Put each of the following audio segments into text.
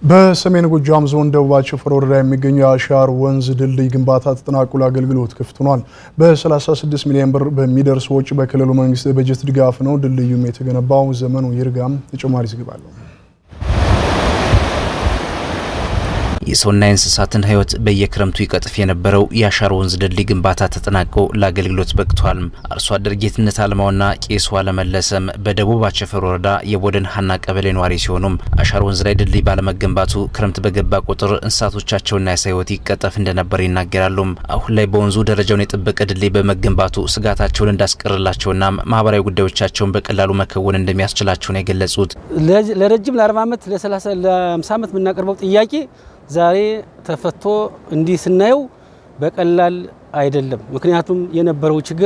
በሰሜን ጎጃም ዞን ደቡብ አቸፈር ወረዳ የሚገኘው የአሻር ወንዝ ድልድይ ግንባታ ተጠናቆ ለአገልግሎት ክፍት ሆኗል። በ36 ሚሊዮን ብር በሚደርስ ወጪ በክልሉ መንግስት በጀት ድጋፍ ነው ድልድዩም የተገነባው። ዘመኑ ይርጋም ተጨማሪ ዘገባ አለው። የሰውና የእንስሳትን ሕይወት በየክረምቱ ይቀጥፍ የነበረው የአሻር ወንዝ ድልድይ ግንባታ ተጠናቆ ለአገልግሎት በቅቷል። አርሶ አደር ጌትነት አልማውና ቄሱ አለመለሰም በደቡብ አቸፈር ወረዳ የቦደን ሀና ቀበሌ ነዋሪ ሲሆኑም አሻር ወንዝ ላይ ድልድይ ባለመገንባቱ ክረምት በገባ ቁጥር እንስሳቶቻቸውና የሰው ሕይወት ይቀጠፍ እንደነበር ይናገራሉ። አሁን ላይ በወንዙ ደረጃውን የጠበቀ ድልድይ በመገንባቱ ስጋታቸውን እንዳስቀርላቸውና ማህበራዊ ጉዳዮቻቸውን በቀላሉ መከወን እንደሚያስችላቸው ነው የገለጹት። ለረጅም ለ40 ዓመት ለ30 ለ50 ዓመት የምናቀርበው ጥያቄ ዛሬ ተፈቶ እንዲህ ስናየው በቀላል አይደለም። ምክንያቱም የነበረው ችግር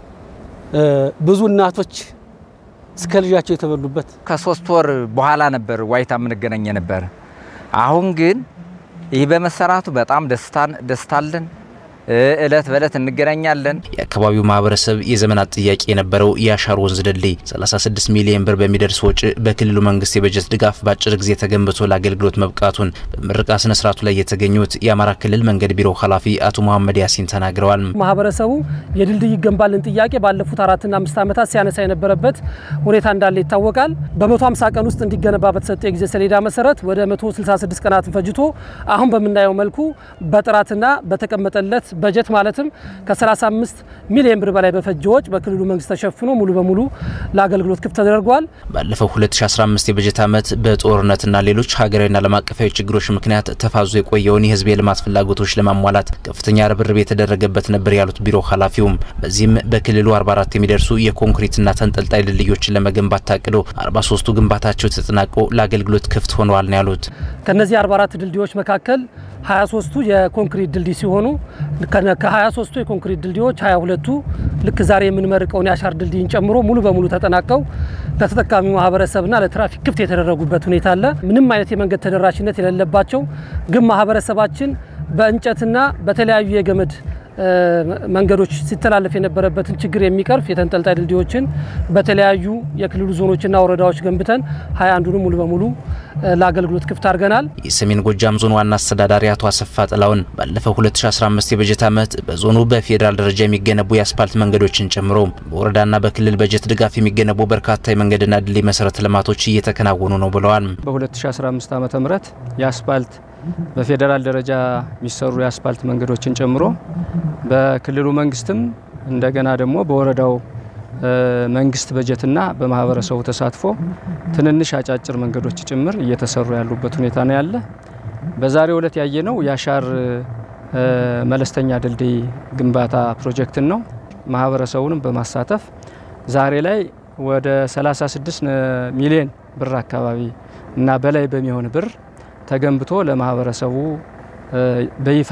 ብዙ እናቶች እስከ ልጃቸው የተበሉበት ከሶስት ወር በኋላ ነበር ዋይታ የምንገናኝ ነበር። አሁን ግን ይህ በመሰራቱ በጣም ደስታለን። እለት በእለት እንገናኛለን። የአካባቢው ማህበረሰብ የዘመናት ጥያቄ የነበረው የአሻር ወንዝ ድልድይ 36 ሚሊዮን ብር በሚደርስ ወጪ በክልሉ መንግስት የበጀት ድጋፍ በአጭር ጊዜ ተገንብቶ ለአገልግሎት መብቃቱን በምረቃ ስነ ስርዓቱ ላይ የተገኙት የአማራ ክልል መንገድ ቢሮ ኃላፊ አቶ መሐመድ ያሲን ተናግረዋል። ማህበረሰቡ የድልድይ ይገንባልን ጥያቄ ባለፉት አራትና አምስት ዓመታት ሲያነሳ የነበረበት ሁኔታ እንዳለ ይታወቃል። በ150 ቀን ውስጥ እንዲገነባ በተሰጠ የጊዜ ሰሌዳ መሰረት ወደ 166 ቀናትን ፈጅቶ አሁን በምናየው መልኩ በጥራትና በተቀመጠለት በጀት ማለትም ከ35 ሚሊዮን ብር በላይ በፈጀ ወጪ በክልሉ መንግስት ተሸፍኖ ሙሉ በሙሉ ለአገልግሎት ክፍት ተደርጓል። ባለፈው 2015 የበጀት ዓመት በጦርነትና ሌሎች ሀገራዊና ዓለም አቀፋዊ ችግሮች ምክንያት ተፋዞ የቆየውን የህዝብ የልማት ፍላጎቶች ለማሟላት ከፍተኛ ርብርብ የተደረገበት ነበር ያሉት ቢሮ ኃላፊውም በዚህም በክልሉ 44 የሚደርሱ የኮንክሪትና ተንጠልጣይ ድልድዮችን ለመገንባት ታቅዶ 43ቱ ግንባታቸው ተጠናቆ ለአገልግሎት ክፍት ሆነዋል ነው ያሉት። ከነዚህ 44 ድልድዮች መካከል 23ቱ የኮንክሪት ድልድይ ሲሆኑ ከ23ቱ የኮንክሪት ድልድዮች 22ቱ ልክ ዛሬ የምንመርቀውን የአሻር ድልድይን ጨምሮ ሙሉ በሙሉ ተጠናቀው ለተጠቃሚው ማህበረሰብና ለትራፊክ ክፍት የተደረጉበት ሁኔታ አለ። ምንም አይነት የመንገድ ተደራሽነት የሌለባቸው ግን ማህበረሰባችን በእንጨትና በተለያዩ የገመድ መንገዶች ሲተላለፍ የነበረበትን ችግር የሚቀርፍ የተንጠልጣይ ድልድዮችን በተለያዩ የክልሉ ዞኖችና ወረዳዎች ገንብተን ሀያ አንዱንም ሙሉ በሙሉ ለአገልግሎት ክፍት አድርገናል። የሰሜን ጎጃም ዞን ዋና አስተዳዳሪ አቶ አሰፋ ጥላውን ባለፈው 2015 የበጀት ዓመት በዞኑ በፌዴራል ደረጃ የሚገነቡ የአስፓልት መንገዶችን ጨምሮ በወረዳና በክልል በጀት ድጋፍ የሚገነቡ በርካታ የመንገድና ድልድይ መሰረተ ልማቶች እየተከናወኑ ነው ብለዋል። በ2015 ዓ ም የአስፓልት በፌዴራል ደረጃ የሚሰሩ የአስፓልት መንገዶችን ጨምሮ በክልሉ መንግስትም እንደገና ደግሞ በወረዳው መንግስት በጀትና በማህበረሰቡ ተሳትፎ ትንንሽ አጫጭር መንገዶች ጭምር እየተሰሩ ያሉበት ሁኔታ ነው ያለ። በዛሬው ዕለት ያየነው የአሻር መለስተኛ ድልድይ ግንባታ ፕሮጀክትን ነው። ማህበረሰቡንም በማሳተፍ ዛሬ ላይ ወደ 36 ሚሊዮን ብር አካባቢ እና በላይ በሚሆን ብር ተገንብቶ ለማህበረሰቡ በይፋ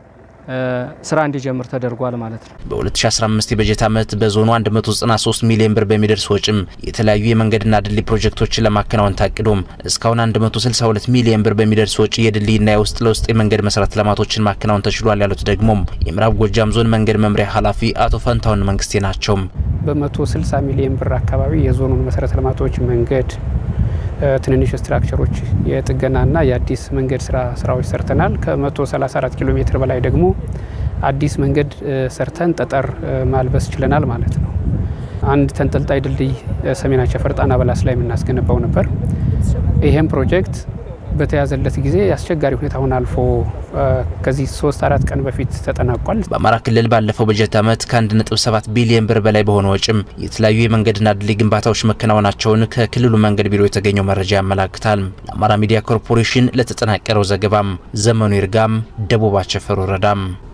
ስራ እንዲጀምር ተደርጓል ማለት ነው። በ2015 የበጀት ዓመት በዞኑ 193 ሚሊዮን ብር በሚደርስ ወጪም የተለያዩ የመንገድና ድልድይ ፕሮጀክቶችን ለማከናወን ታቅዶም እስካሁን 162 ሚሊዮን ብር በሚደርስ ወጪ የድልድይና የውስጥ ለውስጥ የመንገድ መሰረተ ልማቶችን ማከናወን ተችሏል ያሉት ደግሞም የምዕራብ ጎጃም ዞን መንገድ መምሪያ ኃላፊ አቶ ፈንታውን መንግስቴ ናቸው። በ160 ሚሊዮን ብር አካባቢ የዞኑን መሰረተ ልማቶች መንገድ ትንንሽ ስትራክቸሮች የጥገናና የአዲስ መንገድ ስራ ስራዎች ሰርተናል። ከ134 ኪሎ ሜትር በላይ ደግሞ አዲስ መንገድ ሰርተን ጠጠር ማልበስ ችለናል ማለት ነው። አንድ ተንጠልጣይ ድልድይ ሰሜን አቸፈር ጣና በላስ ላይ የምናስገነባው ነበር። ይሄም ፕሮጀክት በተያዘለት ጊዜ አስቸጋሪ ሁኔታውን አልፎ ከዚህ ሶስት አራት ቀን በፊት ተጠናቋል። በአማራ ክልል ባለፈው በጀት ዓመት ከ1.7 ቢሊዮን ብር በላይ በሆነ ወጪም የተለያዩ የመንገድና ድልድይ ግንባታዎች መከናወናቸውን ከክልሉ መንገድ ቢሮ የተገኘው መረጃ ያመላክታል። ለአማራ ሚዲያ ኮርፖሬሽን ለተጠናቀረው ዘገባም ዘመኑ ይርጋም፣ ደቡብ አቸፈር ወረዳም